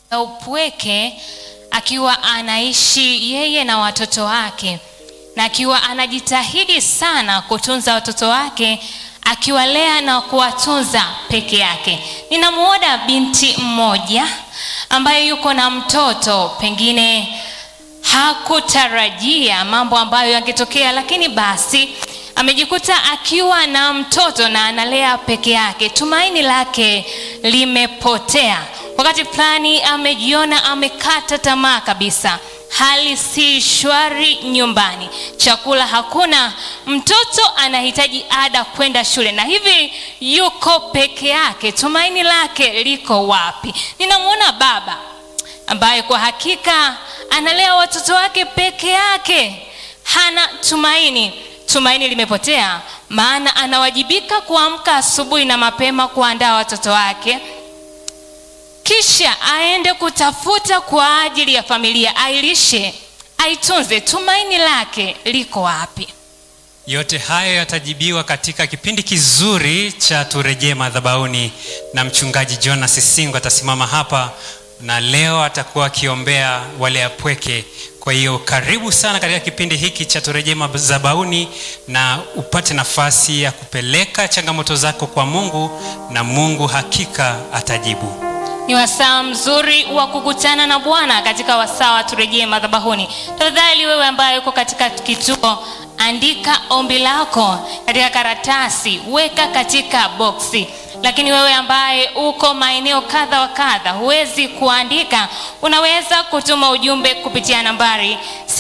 ya upweke akiwa anaishi yeye na watoto wake na akiwa anajitahidi sana kutunza watoto wake akiwalea na kuwatunza peke yake. Ninamuona binti mmoja ambaye yuko na mtoto, pengine hakutarajia mambo ambayo yangetokea, lakini basi amejikuta akiwa na mtoto na analea peke yake. Tumaini lake limepotea. Wakati fulani amejiona amekata tamaa kabisa, hali si shwari nyumbani, chakula hakuna, mtoto anahitaji ada kwenda shule, na hivi yuko peke yake. Tumaini lake liko wapi? Ninamwona baba ambaye kwa hakika analea watoto wake peke yake, hana tumaini. Tumaini limepotea, maana anawajibika kuamka asubuhi na mapema kuandaa watoto wake kisha aende kutafuta kwa ajili ya familia, ailishe, aitunze. Tumaini lake liko wapi? Yote hayo yatajibiwa katika kipindi kizuri cha turejee madhabahuni, na mchungaji Jonas Singo atasimama hapa na leo atakuwa akiombea wale apweke. Kwa hiyo karibu sana katika kipindi hiki cha turejee madhabahuni, na upate nafasi ya kupeleka changamoto zako kwa Mungu, na Mungu hakika atajibu. Ni wasaa mzuri wa kukutana na Bwana katika wasaa wa turejee madhabahuni. Tafadhali wewe ambaye uko katika kituo, andika ombi lako katika karatasi, weka katika boksi. Lakini wewe ambaye uko maeneo kadha wa kadha, huwezi kuandika, unaweza kutuma ujumbe kupitia nambari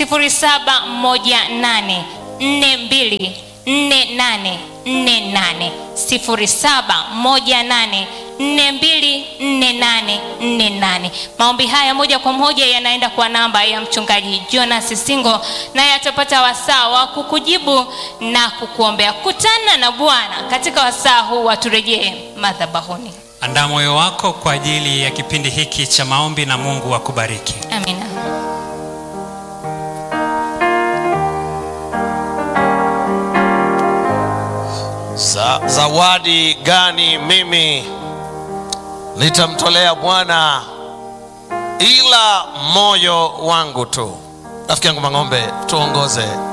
0718 42 4848 0718 424848. Maombi haya moja kwa moja yanaenda kwa namba ya mchungaji Jonas Singo, naye atapata wasaa wa kukujibu na kukuombea. Kutana na Bwana katika wasaa huu wa turejee madhabahuni. Andaa moyo wako kwa ajili ya kipindi hiki cha maombi, na Mungu akubariki. Amina. Za, zawadi gani mimi nitamtolea Bwana ila moyo wangu tu? Rafiki yangu Mang'ombe, tuongoze